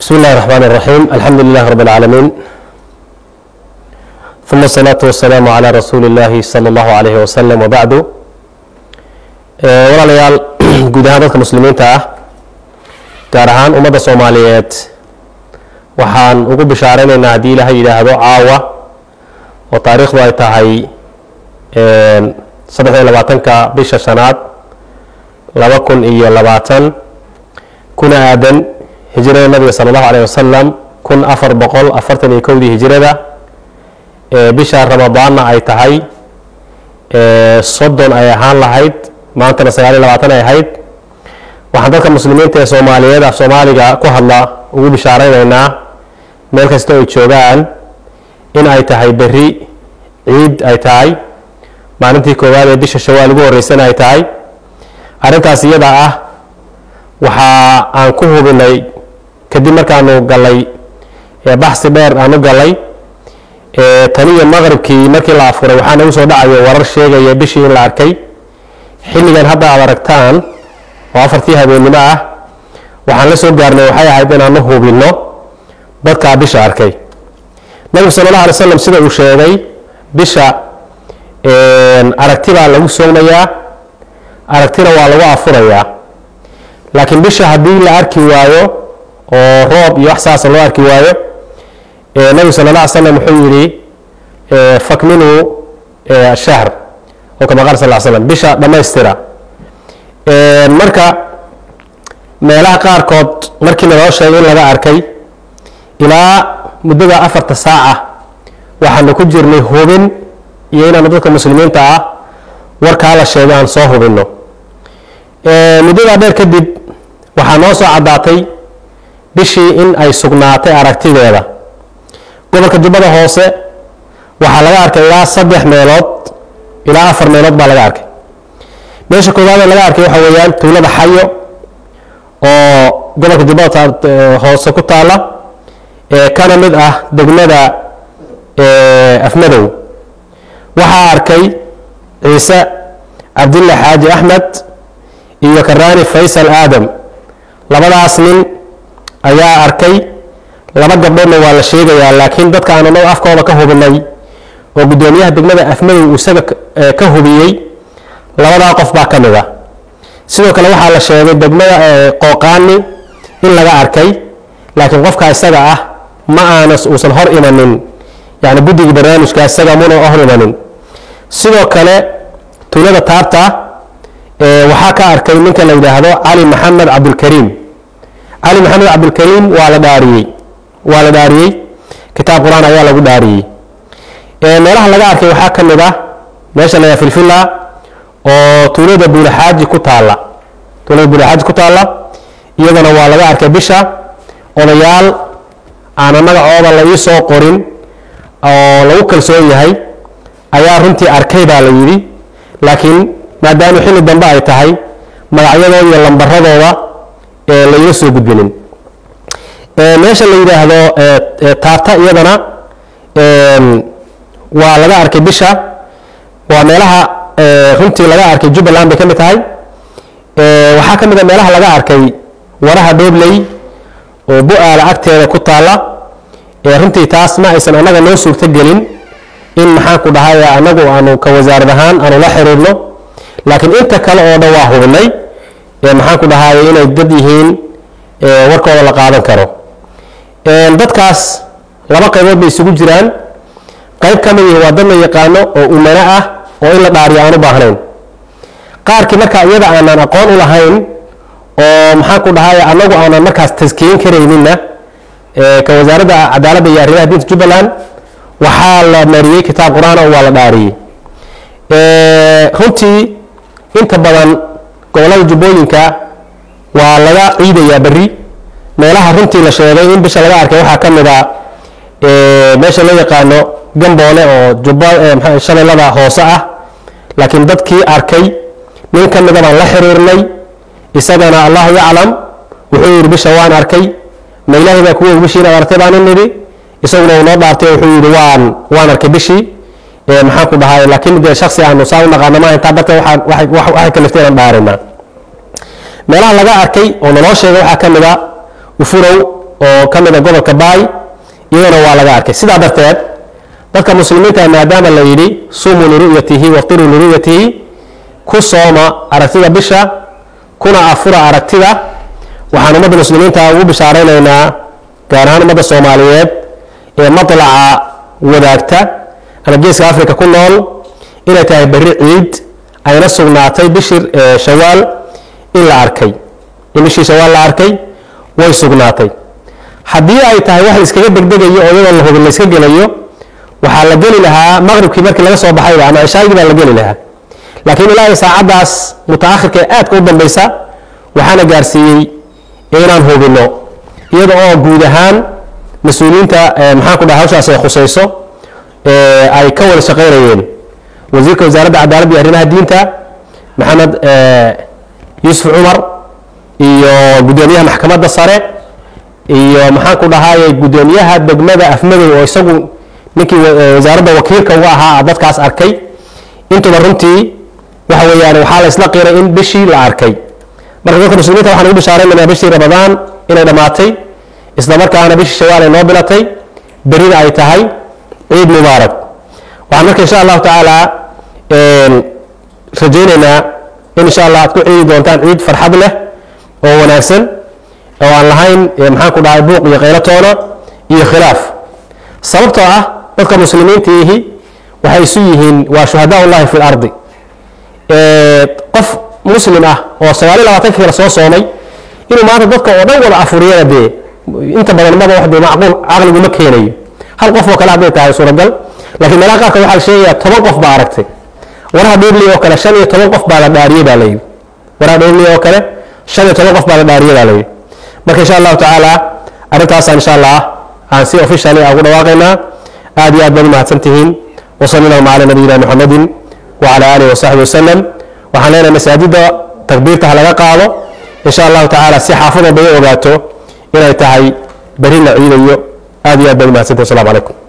بسم الله الرحمن الرحيم الحمد لله رب العالمين ثم الصلاة والسلام على رسول الله صلى الله عليه وسلم وبعد walaalayaal guud ahaan dadka muslimiinta ah gaar ahaan ummadda soomaaliyeed waxaan ugu bishaareynayna haddii ilaahay yidhaahdo caawa oo taariikhdu ay tahay saddex iyo labaatanka bisha shanaad laba kun iyo labaatan kuna aadan hijrada nabiga sala allahu alayh wasalam kun afar boqol afartan iyo kowdii hijrada bisha ramadaanna ay tahay soddon ay ahaan lahayd maantana sagaal iyo labaatan ay ahayd waxaan dadka muslimiinta ee soomaaliyeed af soomaaliga ku hadla ugu bishaareynayna meel kasta ay joogaan in ay tahay berri ciid ay tahay maalintii koowaad ee bisha shawaal ugu horreysana ay tahay arrintaas iyada ah waxa aan ku hubinay kadib markaanu galay baxsi dheer aan u galay taniyo maqribkii markii la afuray waxaa nagu soo dhacayo warar sheegaya bishii in la arkay xilligan hadda aad aragtaan oo afartii habeennimo ah waxaan la soo gaarnay waxay ahayd inaanu hubinno dadkaa bisha arkay nabigu sala allah alay slam sida uu sheegay bisha aragti baa lagu soomayaa aragtina waa lagu afurayaa laakiin bisha haddii la arki waayo oo roob iyo wax saasa loo arki waayo nabigu sala alla alay slam wuxuu yidhi fakminuu shahr oo kama qaal sal slam bisha dhammaystira marka meelaha qaarkood markii naloo sheegay in laga arkay ilaa muddada afarta saaca waxaanu ku jirnay hubin iyo inaanu dadka muslimiinta ah warkaa la sheegay aan soo hubinno muddadaa dheer kadib waxaa noo soo caddaatay bishii in ay sugnaatay aragtideeda gobolka jubbada hoose waxaa laga arkay ilaa saddex meelood ilaa afar meelood baa laga arkay meesha koowaad ee laga arkay waxa weeyaan tuulada xayo oo gobolka jubbada hoose ku taala kana mid ah degmada afmadow waxaa arkay ciise cabdulle xaaji axmed iyo karaani faysal aadam labadaas nin ayaa arkay laba gabdhoodna waa la sheegayaa laakiin dadka aanu nag afkooda ka hubinay oo guddoomiyaha degmada afmadow uu isaga ka hubiyey labadaa qof baa ka mid a sidoo kale waxaa la sheegay degmada qooqaani in laga arkay laakiin qofka isaga ah ma aana uusan hor imanin yani guddiga barnaamijka isaga muna hor imanin sidoo kale tuulada taarta waxaa ka arkay ninka la yidhaahdo cali maxamed cabdulkariim cali maxamed cabdulkariim waa la dhaariyey waa la dhaariyey kitaab qur-aan ayaa lagu dhaariyey meelaha laga arkay waxaa ka mid ah meesha la filfila oo tuulada buulaxaaji ku taalla tuulada buulaxaaji ku taalla iyadana waa laga arkay bisha odayaal aana magacooda la ii soo qorin oo lagu kalsoon yahay ayaa runtii arkay baa la yidhi laakiin maadaama xilli dambe ay tahay magacyadooda iyo lambaradooda la iga soo gudbinin meesha la yidhaahdo taarta iyadana waa laga arkay bisha waa meelaha runtii laga arkay jubbaland bay ka mid tahay waxaa ka mid a meelaha laga arkay waraha dhobley oo bu-aala agteeda ku taalla runtii taas ma aysan annaga noo suurto gelin in maxaan ku dhahay annagu aanu ka wasaarad ahaan aanu la xiriirno laakiin inta kale oo dhan waa hubinay maxaan ku dhahay inay dad yihiin warkooda la qaadan karo dadkaas laba qaybood bay isugu jiraan qayb ka mid yihi waa dad la yaqaano oo umano ah oo in la dhaariyo aan u baahnayn qaarkii marka iyada aanan aqoon u lahayn oo maxaan ku dhahay annagu aanan markaas taskiyin karayninna ka wasaaradda cadaaladda iyo arrimaha diinta jubbaland waxaa la mariyey kitaab qur-aan oo waa la dhaariyey runtii inta badan gobollada jubbooyinka waa laga ciidayaa berri meelaha runtii la sheegay in bisha laga arkay waxaa ka mid a meesha loo yaqaano gamboole oo jubba shabeellada hoose ah laakiin dadkii arkay nin ka mida baan la xiriirnay isagana allahu yaclam wuxuu yidhi bisha waan arkay ma ilaahay baa kuwa bishii inaad artay baan u nidhi isaguna uu noo dhaartay wuxuu yidhi waan waan arkay bishii maxaan ku dhahay laakiin dee shaksi aanu saa u naqaano maaha intaa darteed waxay kaliftay inaan dhaarinaa meelaha laga arkay oo naloo sheegay waxaa ka mid a ufurow oo ka mid a gobolka baay iyadana waa laga arkay sidaa darteed dadka muslimiinta maadaama la yidhi sumuu liru'yatihi waqtiruu liru'yatihi ku sooma aragtida bisha kuna afura aragtida waxaan ummadda muslimiinta ugu bishaaraynaynaa gaar ahaan ummadda soomaaliyeed ee matlaca wadaagta ama geeska africa ku nool inay tahay berri ciid ayna sugnaatay bishii shawaal in la arkay in bishii shawaal la arkay way sugnaatay haddii ay tahay wax la iskaga degdegayo oo iyadoo la hubin la iska gelayo waxaa la geli lahaa maqribkii markii laga soo baxayba ama cishaagii baa la geli lahaa laakiin ilaahay saacaddaas mutaakhirka ee aadka u dambaysa waxaana gaarsiiyey inaan hubino iyada oo guud ahaan mas-uuliyiinta maxaan ku dhaha hawshaas ay khusayso ay ka wada shaqaynayeen wasiirka wasaaradda cadaaladda iyo arrimaha diinta maxamed yuusuf cumar iyo guddoomiyaha maxkamadda sare iyo maxaan ku dhahaye guddoomiyaha degmada afmadow oo isagu ninkii wasaaradda wakiilka uga ahaa dadkaas arkay intuba runtii waxa weeyaan waxaa la isla qiray in bishii la arkay marka dadka muslimiinta waxaan ugu bishaaraynaynaa bishii ramadaan inay dhammaatay isla markaana bishii shawaal ay noo bilatay berina ay tahay ciid mubaarak waxaan marka insha allahu tacaala rajaynaynaa in insha allah aad ku ciidi doontaan ciid farxad leh oo wanaagsan oo aan lahayn maxaan ku dhahay buuq iyo qaylatoona iyo khilaaf sababtoo ah dadka muslimiintiihi waxay isu yihiin waa shuhadaa ullahi fi lardi qof muslim ah oo sagaaliyo labaatanka kale soo soomay inuu maanta dadka oo dhan wada afuriyana dee inta badan maba wax dee macquul caqligu ma keenayo hal qof oo kale hadday tahay suuragal laakiin meelaha qaarkood waxaa la sheegayaa toban qof baa aragtay waraha dheerli oo kale shan iyo toban qof baa la dhaariyey baa layidhi waraha dheerli oo kale shan iyo toban qof baa la dhaariyey baa layidhi marka insha allahu tacaala arrintaasaan insha allah aan si officially ugu dhawaaqaynaa aad iyo aad baad u mahadsan tihiin وصلى اللهم على نبينا محمد وعلى آله وصحبه وسلم waxaan leenahay masaajidda takbiirta ha laga qaado in sha allahu tacaala si xaafada bay ogaato inay tahay beri la ciidayo aad iyo aad baad u mahadsantahi wasalaamu calaykum